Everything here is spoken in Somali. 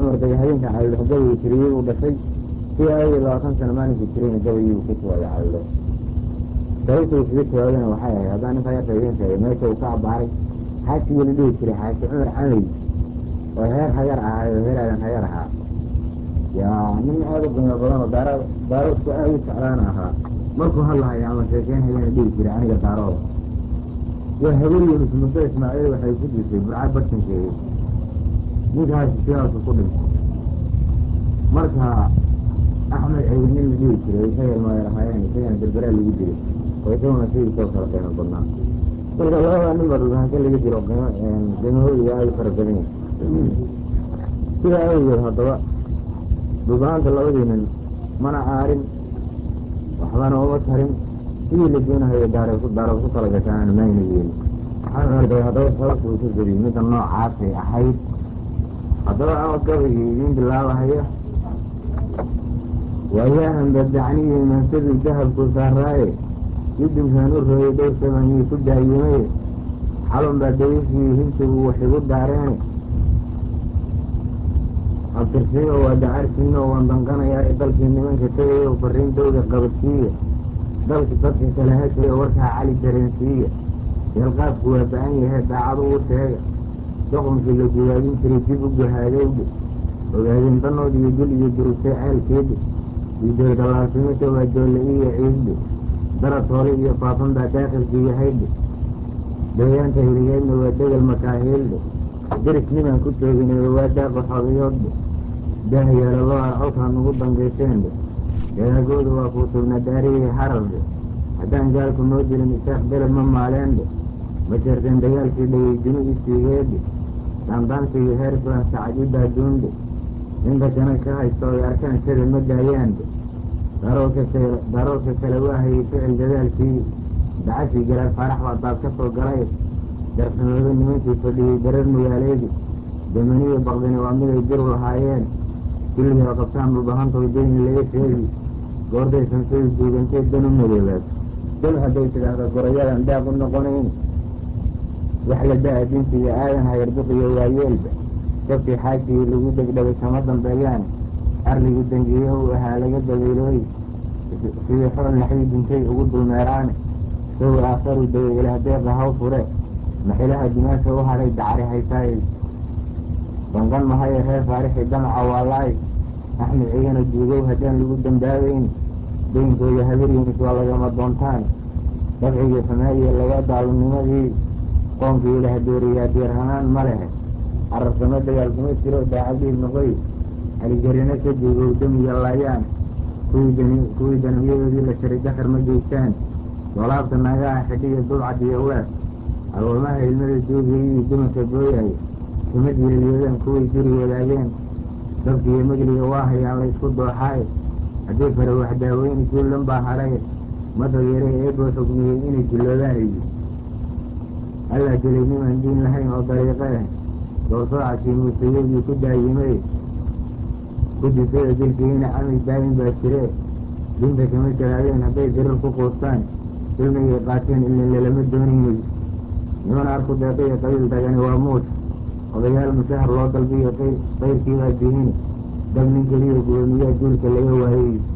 cumar day habeenka calildho gabaygu tiriyey uu dhashay si aawgeed labaatan sano maalinkii tirayna gabayuu ku tuwaya calildho sababta uu kaga jawaabana waxay ahayd haddaan ninkaa yarka idiin sheegay meesha uu ka abaaray xaasigii la dhihi jiray xaaji cumar camey oo heer hagar ahaa oo heer aadan hagar ahaa yaa nin aada u qiimo badan oo daara daaroodku aada u jeclaana ahaa markuu hadlahayo ama sheekeynhayana dhihi jiray aniga daarooda waa habar yunus muddo ismaaciil waxay ku jirtay burca bartankeedi ninkaasi sidaasu ku dhintay marka axmed ceydi nin la dhihi jiray isaga ilmaayar ahaayeen isagana berberaa lagu dilay oo isaguna sidiisoo kala qiimo badnaa marka labada nin ba dhulbahanka laga dilo qiimo qiimahooda aada u fara badan yahay sidaa awgeed haddaba dhulbahanta labadii nin mana aarin waxbana uma tarin sidii la doonahayo daara daara ku kala gashaana mayna yeelin waxaan arday haddaba sababta uu ka geliyey midda noocaasay ahayd haddaba ama gabaygii idiin bilaabahaya waayahan badacniyi mansadu dahabku saaraaye idinkaan u rooyay dhowr samanyii ku daayimaye xalun baa dayifii hintigu wax igu daareene abtirsiimo waa dacarsiino waan danqanayaa dalkii nimanka tegayo fariin dowda qabadsiiya dalki dadka kale heshayo warkaa cali dareensiiya yalqaafku waa ba-an yahay daacad ugu sheega doqomkii la gudaadin jiray dib u gahaadowdhe ogaadeen danood iyo dul iyo durugtay ceelkeedhe iidoydalaasimasha waa joolle iyo ciidhe darad hoole iyo faafan baa daakilkii yahaydhe deegaanka hiligeedna waa degel makaahiildhe deris nimaan ku tooginay waa daaqo xodayoodhe daahyeelalooa colkaan ugu dangaysheendhe dagaagooda waa kuutubna daariyey harardhe haddaan gaalku noo jirin isaaq beled ma maaleendhe ma jeerteen dagaalkii dhayey duni isiigeedhe daandaansigii heer filan sacad i baaduundhe ninka jana ka haysto ay arkaan shada ma daayaandhe daroolka kale waa hayay ficil dadaalkii dacashii galaal faarax baa daad ka soo galay darsamoodo nimankii fadhiyey darar magaaleedi damaniyo baqdini waa miday diru lahaayeen kulligaa qabtaan dhulbahantoy deyni laga sheegi goorday sansadu duugantay dan u madoobaad dal hadday tidhaahda gorayadan daaq u noqonayn wax la da-a dinta iyo aadan hayarduqiyo waayeelba sabkii xaajigii lagu degdhabay kama dambeeyaan arligii dangiye u ahaa laga dabeylooy sidii xool naxdii dintay ugu dulmeeraane sawi aakharu daway ilaah deeqa haw fure maxilaha dimaasha u hadhay dacri haysaay danqan mahaye reer faarixi damaca waalaay axmed cigana duugow haddaan lagu dambaabeyn daynkooda habaryunis waa lagama doontaan dabcigii samaa'iya laga daalinimadii qoonkii ilaah dooriyaa diirhanaan ma lehe cararsamo dagaalkuma jiro daacadiib noqoy alijarino ka duugow damiya laayaan kuwii danabyadoodii la sharay dakar ma geystaan dolaabta naagaha xidhiya dulcad iyo wees agoomaha ilmada duugayay iyo dumarka booyaay kuma jilalyoodaan kuway duri wadaageen dabkiiyo majliga waa hayaan la ysku dooxaaye haddii fare wax daaweyni juullan baa hadhay madageere eeboo xugmiyey inay jiloobaan idi allaa dilay nimaan diin lahayn oo dariiqe ah doorsoocaskii muusayadii ku daayimay ku disada dilkiina camay daayin baa jire dinta kama jaraadeen hadday dirir ku quustaan ilmigay qaateen ilin lalama doonaynay niman arku deeqaiyo qabiil dagani waa muus odayaal mushahar loo dalbiyo qayrkii baa dihini dab nin keliyo gudoomiyaa duulka laga waayey